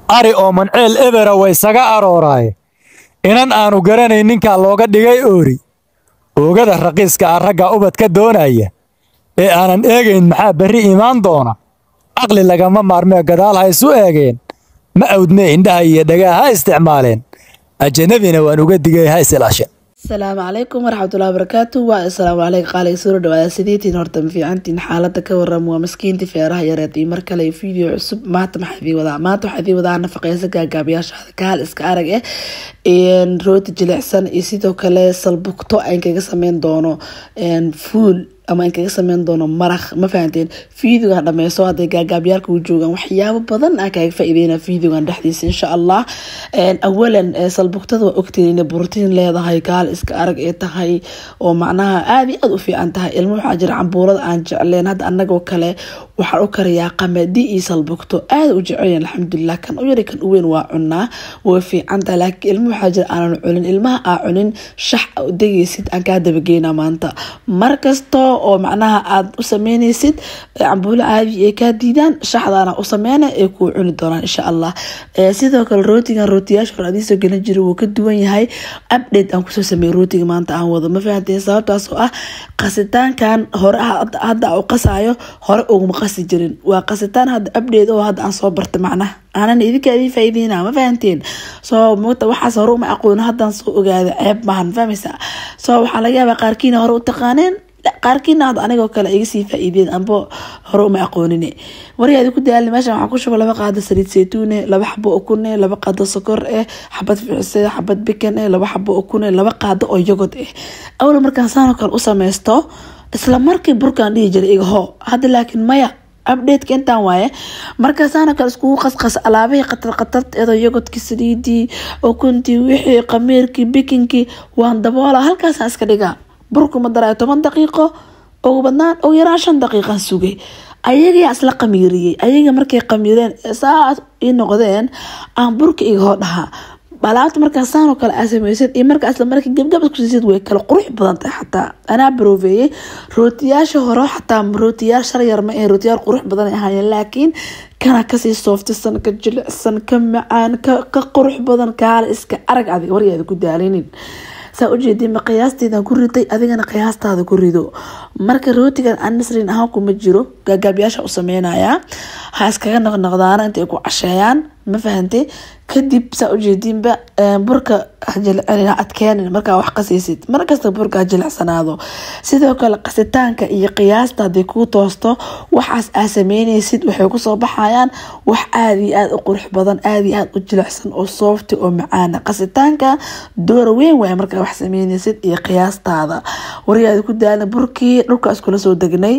ari oo manceel ebera waysaga arooraaye inan aanu garanayn ninkaa looga dhigay oori oogada raqiiska ah ragga ubadka doonaya ee aanan eegayn maxaa berri imaan doona caqli lagama maarmee gadaal ha isu eegeen ma awdmee indhaha iyo dhagaa ha isticmaaleen ajanabina waan uga digay ha isilaasheen asalaamu calaykum waraxmatullahi wabarakaatu waa asalaamu caleykum qaaliga soo dhawaada sideetiin horta ma fiicantiin xaalada ka waram waa maskiintii feeraha yareed iyo mar kale video cusub maanta maxaa idii wadaa maanta waxaa idii wadaa nafaqeysa gaagaabayaashaada kaal iska arag eh rooti jilicsan iyo sidoo kale salbugto aan kaga sameyn doono fuul ama aan kaga sameyn doono maraq ma fahanteen videogan dhameyso hadday gaagaabyaalka u joogaan waxyaabo badan aan kaaga faa-ideyna videogan dhexdiisa insha allah awalan salbugtada waa ogtiin inay brotiin leedahay gaal iska arag ee tahay oo macnaha aada iyo aada u fiican tahay ilmo waxaa jira cambuulada aan jecleen hadda anagoo kale waxaan u kariyaa qamadi iyo salbugto aada u jecelyan alxamdulilah kan u yari kan u weyn waa cunaa way fiican tahay laakiin ilmo waxaa jira aanan cunin ilmaha aa cunin shax degaysid aan kaa dabageyna maanta markasta oo macnaha aada u sameyneysid cambuulo caadi ay kaa diidaan shaxdaana u sameyna ay kuu cuni doonaan insha allah sidoo kale rootigan rootiyaasha hore adiisoo gelin jira wuu ka duwan yahay update aan kusoo sameeyey rootiga maanta aan wado ma fahanteen sababtaas oo ah qasitaankan hore hadda u qasaayo hore uguma qasi jirin waa qasitaan hadda update oo hadda aan soo bartay macnaha aanan idinka idin faa'iideyna ma fahanteen soo mugta waxaas hore uma aqoon haddaan soo ogaada ceeb maahan fahmaysa soo waxaa laga yaabaa qaarkiina hore u taqaaneen qaarkiina hadda anigoo kale iga sii faa-iideen amba hore uma aqoonine waryaadi ku daali meeshan waxaa ku shuba laba qaado saliid saytuune laba xabo ukune laba qaado sokor eh xabad ficise xabad bikan eh laba xabo ukune laba qaado oo yogod eh awla markaan saanoo kale u sameysto isla markii burkaan dhihi jiray iga hoo hadda laakiin maya updateka intaan waaye markaasaana kale iskugu qasqas alaabihii qatar qatarteeda yogodkii saliidii ukuntii wixii qamiirkii bikinkii waan daboola halkaasaan iska dhigaa burkuma daraayo toban daqiiqo ugu badnaan ugu yaraan shan daqiiqan sugay ayagaa isla qamiiriyey ayaga markay qamiireen saas ii noqdeen aan burka iga hoo dhahaa alaabta markaasaanoo kale aa sameysad iyo markaa isla markii gabgab iskusiisid way kala qurux badan tahay xataa anaa baroobeeyey rootiyaasha hore xataa rootiyaal sharyar ma ahayn rootiyaal qurux badan ay ahaayeen laakiin kana kasii sooftisan ka jilicsan ka macaan ka qurux badan kaale iska arag adig waryaada ku daalinin saa ujeediinba qiyaasteedan ku riday adigana qiyaastaada ku rido marka rootigan aan nasrin ahaan kuma jiro gaagaabyaasha u sameynayaa ha iskaga noqnoqdaana intay ku casheeyaan ma fahantay kadib saa ujeediinba burka adkeenin markaa wax qasaysid markasta burka ha jilicsanaado sidoo kale qasitaanka iyo qiyaasta haday kuu toosto waxaas aa sameyneysid waxay kusoo baxayaan wax aada iyo aada u qurux badan aada iyo aada u jilicsan oo soofti oo macaana qasitaanka doora weyn waay markaa wax sameyneysid iyo qiyaastaada waryaada ku daala burkii dhulka iskula soo degnay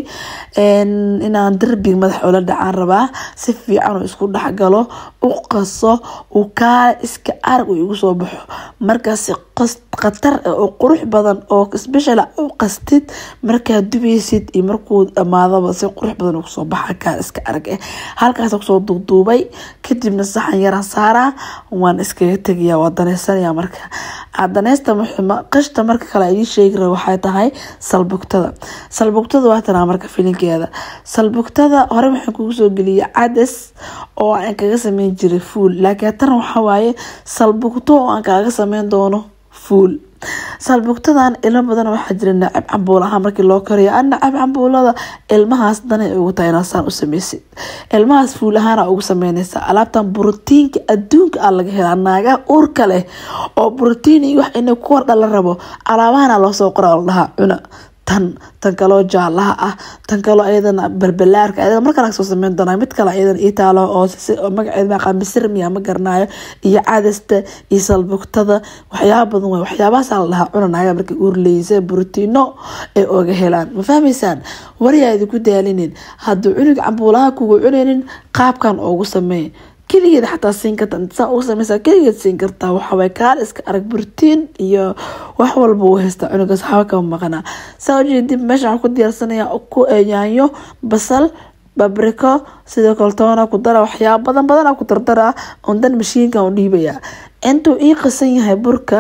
inaan darbiga madax oola dhacaan rabaa si fiican oo isku dhexgalo u qaso uu kaale iska arag uu igu soo baxo markaas khatar oo qurux badan oo special u qastid markaa dubaysid iyo markuu dhamaadaba si qurux badan uu kusoo baxa kaale iska arag eh halkaas kusoo duuduubay kadibna saxan yaraan saaraa waan iskaga tegayaa waa daneysanaya marka daneysta qishta marka kale idii sheegi raba waxay tahay salbugtada salbugtada waa tanaa marka filinkeeda salbugtada hore waxaan kugu soo geliyay cadas oo aan kaga sameyn jiray fuul laakiin tan waxaa waaye salbugto oo aan kaaga sameyn doono fuul salbugtadan ilmo badan waxaa jira nacab cambuul ahaan markii loo kariyo a nacab cambuulada ilmahaas danay ugu tahay inaasaan u sameysid ilmahaas fuul ahaana ugu sameyneysa alaabtan brotiinka adduunka a laga helaa naagaha uurka leh oo brotiin iyo wax ina ku wardha la rabo alaabahana loosoo qora la dhahaa cuna tan tan kaloo jaalaha ah tan kaloo ayadana balbalaarka ayadana markale kasoo sameyn doonaa mid kale ayadana itaalo oo magaceed maaqaa misir miya ma garanayo iyo cadasta iyo salbugtada waxyaaba badan waay waxyaabahaasa la dhahaa cuna naaga markay uurleysa brotiino ay oga helaan ma fahmaysaan waryaa idinku daalinin hadduu cunuga cambuulaha kugu cunaynin qaabkan oogu sameey keligeed xataa siin karta saa ugu sameysa keligeed siin kartaa waxaway kaal iska arag burtiin iyo wax walba uu haystaa cunugaas waxba kama maqanaa saa ujeedib meesha waxaan ku diyaarsanaya ku yaanyo basal babriko sidoo kale toona ku dara waxyaaba badan badana ku dardara ondan mashiinkan u dhiibaya intuu ii qasan yahay burka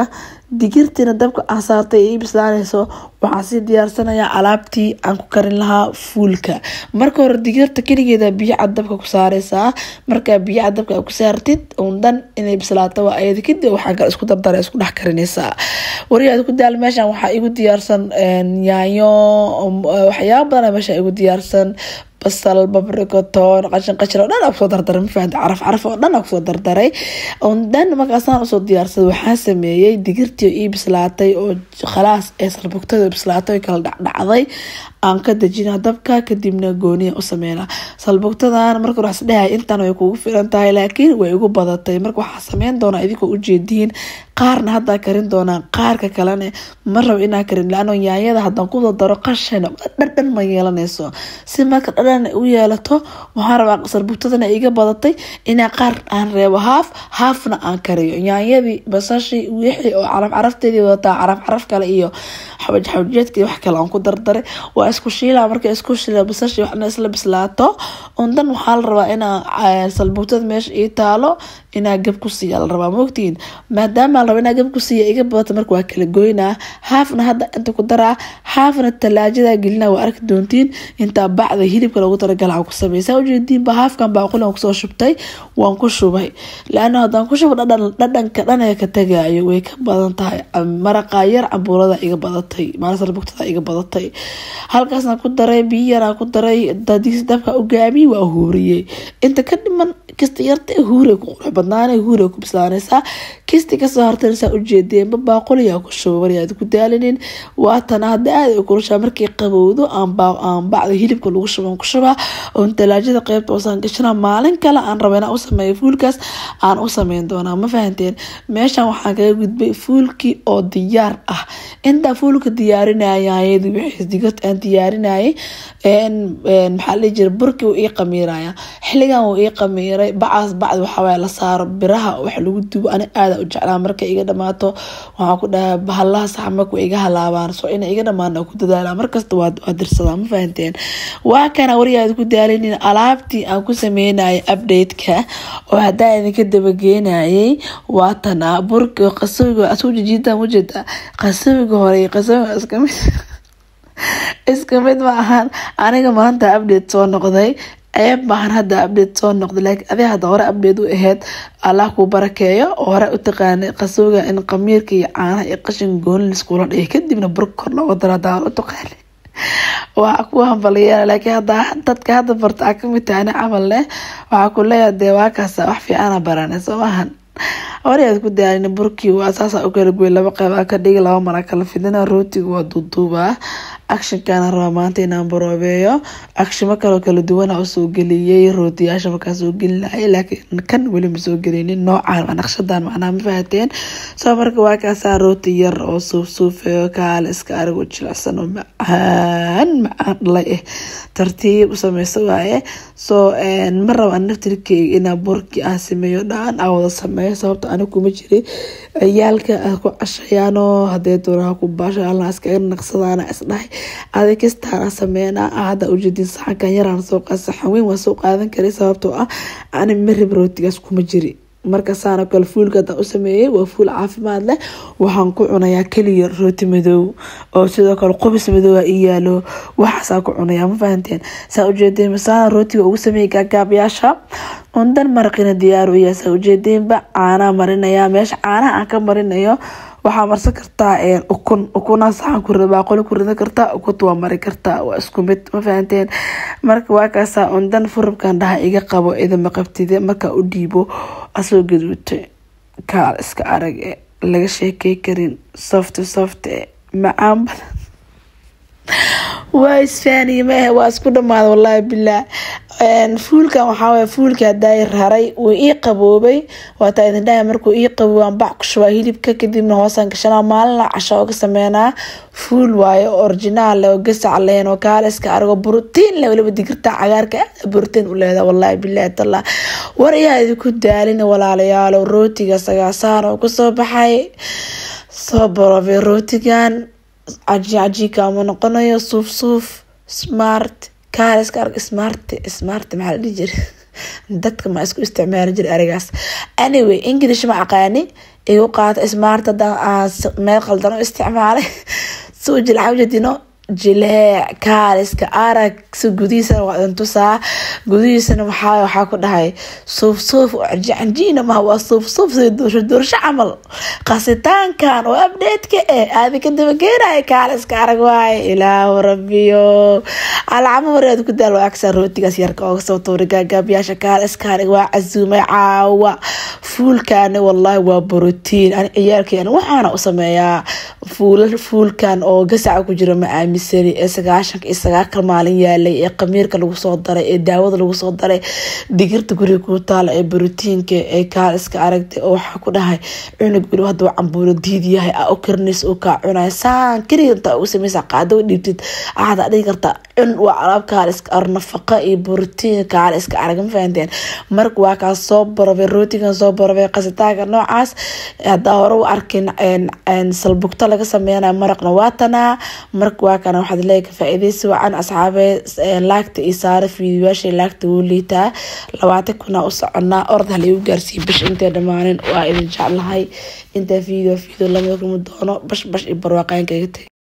digirtiina dabka aan saartay ii bislaanayso waxaan sii diyaarsanayaa alaabtii aan ku karin lahaa fuulka marka hore digirta keligeeda biyo cad dabka ku saareysaa markaa biyo cad dabka ku saartid undan inay bislaato waa ayada kadib waxaa kale isku dardara isku dhex karinaysaa wariyaad ku daal meeshan waxaa igu diyaarsan yaanyo waxyaaba badan meesha igu diyaarsan basal babriko toon qashin qashin oo dhan aa kusoo dardaray mafahanti caraf caraf oo dhan aa kusoo dardaray dhan markaasaan usoo diyaarsaday waxaa sameeyey digirtii oo ii bislaatay oo khalaas ee salbugtada bislaatay oo kala dhacdhacday aan ka dejina dabka kadibna gooniya u sameynaa salbugtadan marka waxas dhahay intan way kugu filan tahay laakiin way igu badatay marka waxaa sameyn doonaa idinkoo ujeediin qaarna haddaa karin doonaa qaarka kalene ma rabo inaa karin laano yaanyada haddaan ku dardaro qashan dhadhan ma yeelanayso si marka dhadhan u yeelato waxaan rabaa salbugtadana iga badatay inaa qaar aan reebo haaf haafna aan kariyo yaanyadii basashii wixii oo caraf carafteedii wadataa caraf caraf kale iyo xabaj xabajeedkii wax kale aan ku dardaray waa isku shiila marka isku shiila basashii waxna isla bislaato undan waxaa la rabaa inaa salbugtada meesha ii taalo inaa gab ku siiya la rabaa maogtiin maadaama la raba inaa gab ku siiya iga badata marka waa kala goynaa haafna hadda inta ku daraa haafna talaajada gelina waa arki doontiin intaa bacda hilibka loogu talagala aan ku sameysa ujeediinba haafkan baaquligan kusoo shubtay waan ku shubay laana haddaan ku shubo dhadhan dhadhanka dhanaya ka tagaayo way ka badan tahay maraqa yar cambuulada iga badatay maasalbugtada iga badatay halkaasna ku daray biyo yaraa ku daray dadiis dabka ugaamiye waa huuriyey inta ka dhiman kista yarta huure ku qurux badnaana huure ku bislaanaysaa kisti kasoo hartanaysaa ujeedeenba baaquliyaa ku shuba maryaad ku daalinin waatana hadda aad ay kulushaa markay qabowdo aan bacda hilibka lagu shuban ku shubaa oon talaajada qeybta usaan gashana maalin kale aan raba inaan u sameeyo fuulkaas aan u sameyn doonaa ma fahanteen meeshan waxaan kaga gudbay fuulkii oo diyaar ah intaa fuulka diyaarinayayadi wixii digirta aan diyaarinayay maxaa la jira burkii uu ii qamiiraya xilligan uu ii qamiiray bacaas bacdi waxawaay la saaro biraha wax lagu dubo ani aada u jeclaa marka iga dhamaato waxaan ku dhahaa bahalaha saxmarka iga halaabaan soo ina iga dhamaan ku dadaala markasta waa dirsadaa ma fahanteen waa kana wariyaad ku daalinin alaabtii aan ku sameynayay update-ka oo hadaa idinka dabageenayay waatana burki qasawiga asuu jijiidan ujeeda qasawiga hore qasawiga iskamid iska mid ma ahan aniga maanta update soo noqday ceeb maahan hadda update soo noqday laakiin adi hadda hore update u ahayd allah kuu barakeeyo oo hore u taqaanay qasooga in qamiirka iyo caanaha iyo qashin gooni liskula dhigay kadibna burka kor looga daro hadda hore u taqaanay waa ku hambaliyeena laakiin hadda dadka hadda barta aa kamid tahay ani camal leh waxaa ku leeyahay dee waa kaasa wax fiicana baranay soo maahan horeaad ku daalin burkii waa saasa u kala goy laba qeyb ka dhigi laba mara kala fidina rootiga waa duuduubaa actionkana rabaa maanta inaan baroobeeyo actionmo kaloo kala duwana usoo geliyey rootiyaasha markaa soo gelinayay laakiin kan weli ma soo gelinin noocaan naqshadan macnaha ma fahateen soo marka waa kaasaa rooti yar oo suuf suufeeyo kaale iska arigo jilicsan oo macaan macaan dhalay ah tartiib u sameysa waaye soo ma raba naftirkeyga inaa burkii aan sameeyo dhaan aan wada sameeyo sababta ani kuma jiri ciyaalka ku cashayaano hadee doonaha ku baasho alna iskaga naqsadaana isdhahay adig kastaana sameynaa hadda ujeedin saxankan yaraan soo saxan weyn waa soo qaadan karay sababtoo ah ani marib rootigaas kuma jiri marka saano kale fuulka hadaan u sameeyey waa fuul caafimaad leh waxaan ku cunayaa keliya rooti madow oo sidoo kale qubis madoowa ii yaalo waxaasaa ku cunayaa ma fahanteen saa ujeedeen masaana rootiga ugu sameeyey gaagaabyaasha undan maraqina diyaar u yahay saa ujeedeenba caanaa marinaya meesha caanaha aan ka marinayo waxaa marsan kartaa ukun ukuna saxan ku baaqoli ku ridan kartaa ukunta waa mari kartaa waa isku mid ma fahanteen marka waa kaasaa undan furubkan dhaha iga qabo idama qabtide markaa u dhiibo asoo gaduutay kaal iska arag e laga sheekey karin soft soft e macaan badan waa isfaaniye maahe waa isku dhamaada wallaahi bilah fuulkan waxaaway fuulkii hadaa raray wuu ii qaboobay waataa idin dhahay markuu ii qaboobaan bac ku shubaa hilibka kadibna hoosaan gashanaa maalina casha ooga sameynaa fuul waaye oo originaal oo gasac lehen oo kaaliska aragoo brotiin le waliba digirta cagaarka aada brotiin u leedaa wallaahi bilahi talla war ayaa idinku daalina walaalayaalo rootiga sagaasaan oo kusoo baxay soo baroobay rootigan caji cajiika ama noqonayo suuf suuf smart kaaliska arag smart smart maxaa la dhihi jira dadka ma isku isticmaali jira arigaas anyway english ma aqaani igu qaata ismaarta haddaan aan meel qaldan u isticmaalay suu jilcawjadino jileec kaaliska arag si gudihiisana waa idin tusaa gudihiisana waxaa waxaa ku dhahay suuf suuf canjiina maha waa suuf suuf sida doorsho doorsho camal qasitaankan oo update-ka eh aadi ka dabageenaya kaaliska arag waaye ilaahu rabbiyo alcamo wareed ku daal waa agsaa rootigaas yarka ooga soo tuuri gaagaabayaasha kaaliska arag waa casuumay caawa fuulkaani wallaahi waa borotiin ani ciyaalkeen waxaana u sameeyaa fuulal fuulkan oo gasaca ku jiro ma aaminsani ee sagaashanka iyo sagaalka maalin yaalay ee qamiirka lagu soo daray ee daawada lagu soo daray digirta guriga kuu taala ee borotiinka ee kaaliska aragtay oo waxaa ku dhahay cunug weli haduu cambuuro diid yahay a u karinays uu kaa cunaya saan keliga intaa ugu sameysa qaado dhiibtid axada dhigi karta cun waa alaab kaaliska ar nafaqa iyo borotiin kaaliska arag ma fahanteen marka waa kaa soo barabay rootigan soo barabay qasitaanka noocaas hadaa hore u arkin salbugto laga sameynaya maraqna waa tanaa marka waa kana waxaad leeyahay ka faa-iideysi wacan asxaabe laagta iyo saara fiidiyaasha laagta wuu liitaa labaatan kuna u soconaa orda halagu gaarsiiya bish intay dhammaanin waa idin jeclahay intaa fiideo fiideo lama kulmi doono bash bash iyo barwaaqaynka iga tag